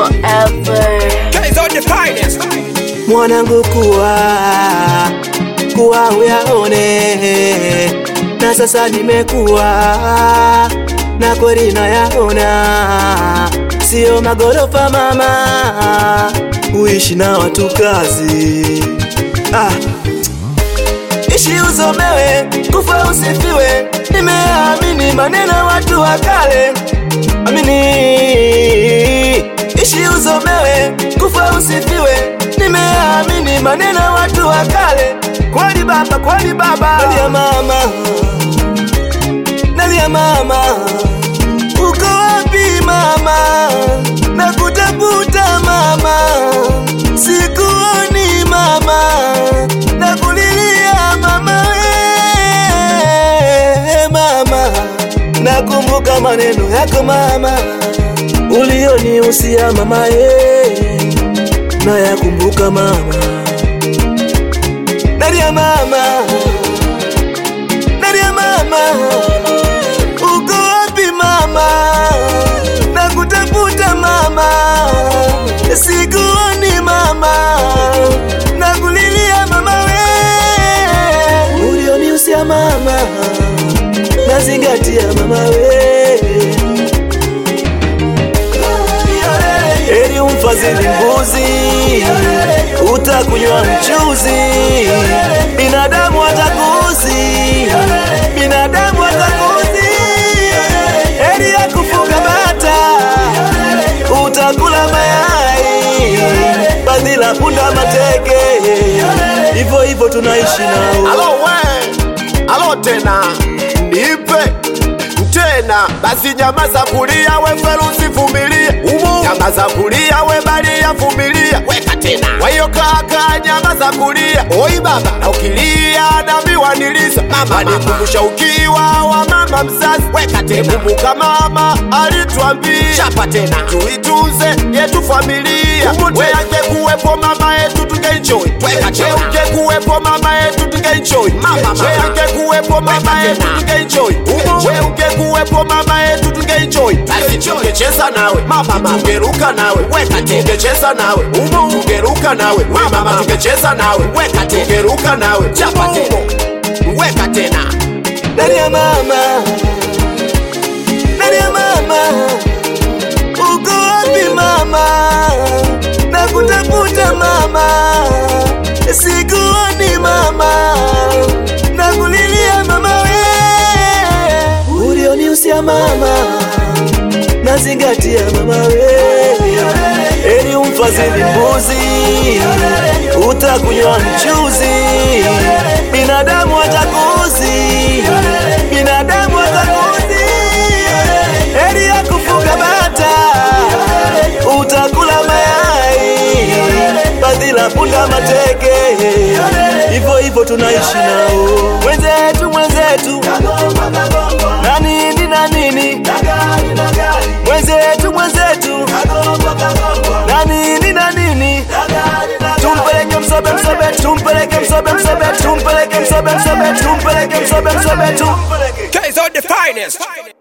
forever. Guys on the finest. mwanangu kuwa kuwa uyaone na sasa nimekuwa na kweli nayaona sio magorofa mama uishi na watu kazi ah. ishi usomewe kufa usifiwe nimeamini maneno watu wa kale amini ishi usomewe kufa usifiwe nimeamini maneno watu wa kale kweli baba kweli baba nalia mama nalia mama uko wapi mama nakutafuta mama sikuoni mama nakulilia mama we mama nakumbuka maneno yako mama ulionihusia mama ye nayakumbuka mama nalia mama nalia mama uko wapi mama nakutafuta mama sikuoni mama nakulilia mama we ulionihusia mama nazingatia mama we Heri umfadhili mbuzi, utakunywa mchuzi, binadamu atakuzi, binadamu atakuzi. Heri ya kufuga bata, utakula mayai, badila punda mateke, hivyo hivyo tunaishi nao. Alo we, alo tena, nipe tena basi, nyama za kulia we ferusi vumilia, nyama za kulia we balia vumilia, weka tena wayo kaka, nyama za kulia oi baba, na ukilia nami waniliza mama, nikumbusha ukiwa wa mama mzazi, weka tena kumbuka mama alituambia, chapa tena tuitunze yetu familia, we angekuwepo mama yetu tungeenjoy, weka tena ungekuwepo mama yetu tungeenjoy, mama mama angekuwepo mama yetu tungeenjoy, we ungekuwepo mama yetu tungeenjoy, basi tungecheza nawe mama, tungeruka nawe, weka tena tungecheza nawe umo, tungeruka nawe we mama, tungecheza nawe, weka tena tungeruka nawe, chapa tena weka tena Nalia mama, nalia mama, uko wapi mama? Nakutafuta mama, sikuoni mama, nakulilia mama we, ulionihusia mama, nazingatia mama we, heri umfadhili mbuzi, utakunywa mchuzi, binadamu atakuzi, binadamu atakuzi, heri ya kufuga bata, utakula mayai, badila punda mateke, hivyo hivyo tunaishi nao, mwenzetu mwenzetu, na nini na nini, mwenzetu mwenzetu, na nini na nini, tumpeleke msobe msobe, tumpeleke msobe msobe, tumpeleke msobe msobe, tumpeleke msobe msobe, tumpeleke Guys on the finest.